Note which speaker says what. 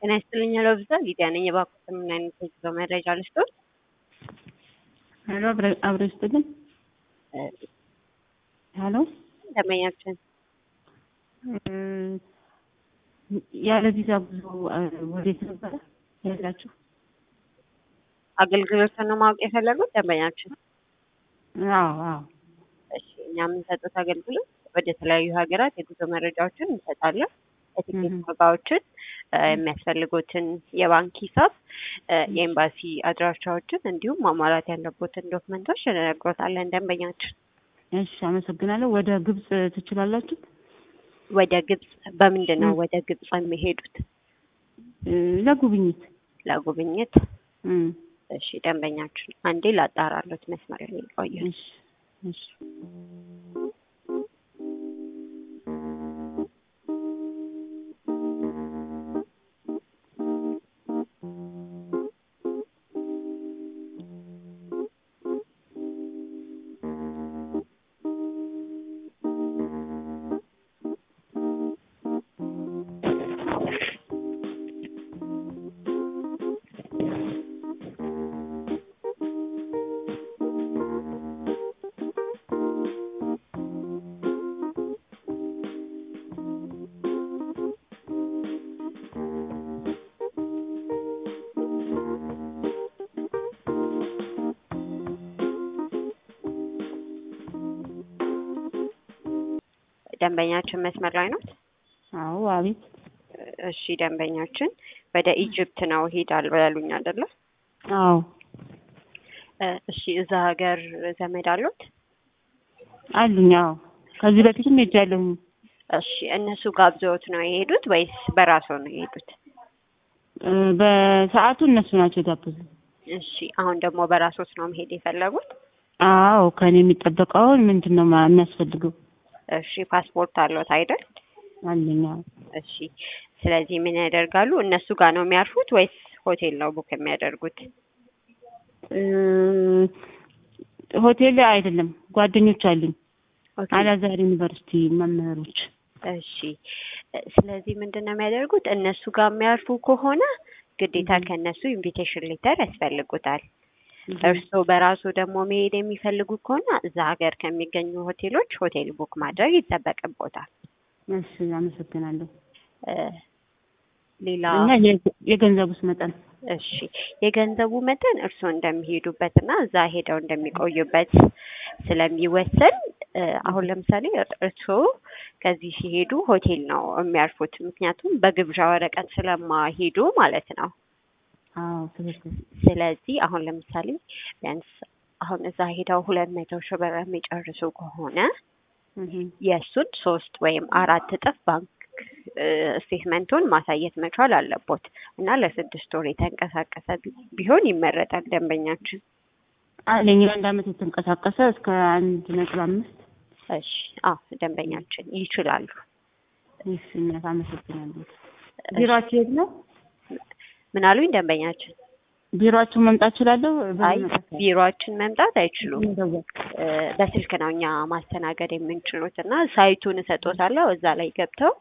Speaker 1: ጤና ይስጥልኝ ሎብዛ ሊዲያ ነኝ። የባኩት ምን አይነት የጉዞ መረጃ ልስጦት?
Speaker 2: ሄሎ አብረ ይስጥልኝ። ሄሎ
Speaker 1: ደንበኛችን
Speaker 2: ያለ ቪዛ ጉዞ ወዴት ነበረ ያላችሁ?
Speaker 1: አገልግሎትን ነው ማወቅ የፈለጉት ደንበኛችን?
Speaker 2: አዎ አዎ።
Speaker 1: እሺ እኛ የምንሰጡት አገልግሎት ወደ ተለያዩ ሀገራት የጉዞ መረጃዎችን እንሰጣለን። የትኬት ዋጋዎችን፣ የሚያስፈልጉትን የባንክ ሂሳብ፣ የኤምባሲ አድራሻዎችን እንዲሁም ማሟላት ያለቦትን ዶክመንቶች እንነግሮታለን ደንበኛችን።
Speaker 2: እሺ አመሰግናለሁ። ወደ ግብጽ ትችላላችሁ?
Speaker 1: ወደ ግብጽ በምንድን ነው ወደ ግብጽ የሚሄዱት?
Speaker 2: ለጉብኝት
Speaker 1: ለጉብኝት። እሺ ደንበኛችን አንዴ ላጣራሎት መስመር ላይ ቆዩ።
Speaker 2: እሺ እሺ
Speaker 1: ደንበኛችን መስመር ላይ ነው?
Speaker 2: አዎ አቤት።
Speaker 1: እሺ ደንበኛችን ወደ ኢጅፕት ነው ሄዳለሁ ያሉኝ አይደለ?
Speaker 2: አዎ
Speaker 1: እሺ እዛ ሀገር ዘመድ አሉት?
Speaker 2: አሉኝ። አዎ ከዚህ በፊትም ሄጃለሁኝ።
Speaker 1: እሺ እነሱ ጋብዘውት ነው የሄዱት ወይስ በራስዎ ነው የሄዱት?
Speaker 2: በሰዓቱ እነሱ ናቸው የጋበዙ።
Speaker 1: እሺ አሁን ደግሞ በራስዎት ነው መሄድ የፈለጉት?
Speaker 2: አዎ ከኔ የሚጠበቀውን ምንድን ነው የሚያስፈልገው?
Speaker 1: እሺ ፓስፖርት አለዎት አይደል?
Speaker 2: አለኝ። አዎ
Speaker 1: እሺ ስለዚህ ምን ያደርጋሉ? እነሱ ጋር ነው የሚያርፉት ወይስ ሆቴል ነው ቡክ የሚያደርጉት?
Speaker 2: ሆቴል አይደለም፣ ጓደኞች አሉኝ አላዛር ዩኒቨርሲቲ መምህሮች።
Speaker 1: እሺ ስለዚህ ምንድን ነው የሚያደርጉት? እነሱ ጋር የሚያርፉ ከሆነ ግዴታ ከእነሱ ኢንቪቴሽን ሌተር ያስፈልጉታል። እርስዎ በራሱ ደግሞ መሄድ የሚፈልጉ ከሆነ እዛ ሀገር ከሚገኙ ሆቴሎች ሆቴል ቡክ ማድረግ ይጠበቅቦታል።
Speaker 2: እሺ አመሰግናለሁ።
Speaker 1: ሌላ
Speaker 2: እና የገንዘቡስ መጠን?
Speaker 1: እሺ የገንዘቡ መጠን እርስዎ እንደሚሄዱበት እና እዛ ሄደው እንደሚቆዩበት ስለሚወሰን አሁን ለምሳሌ እርስዎ ከዚህ ሲሄዱ ሆቴል ነው የሚያርፉት። ምክንያቱም በግብዣ ወረቀት ስለማሄዱ ማለት ነው።
Speaker 2: አዎ ትክክል።
Speaker 1: ስለዚህ አሁን ለምሳሌ ቢያንስ አሁን እዛ ሄደው ሁለት መቶ ሺህ ብር የሚጨርሱ ከሆነ የእሱን ሶስት ወይም አራት እጥፍ ባንክ ስቴትመንቱን ማሳየት መቻል አለቦት እና ለስድስት ወር የተንቀሳቀሰ ቢሆን ይመረጣል። ደንበኛችን
Speaker 2: አለኝ አንድ አመት የተንቀሳቀሰ እስከ አንድ ነጥብ አምስት
Speaker 1: እሺ አዎ ደንበኛችን ይችላሉ።
Speaker 2: እሺ እናት አመሰግናለሁ። ቢሮአችሁ የት ነው?
Speaker 1: ምን አሉኝ ደንበኛችን?
Speaker 2: ቢሮአችሁ መምጣት እችላለሁ?
Speaker 1: አይ ቢሮአችን መምጣት አይችሉም። በስልክ ነው እኛ ማስተናገድ የምንችሉት እና ሳይቱን እሰጦታለሁ እዛ ላይ ገብተው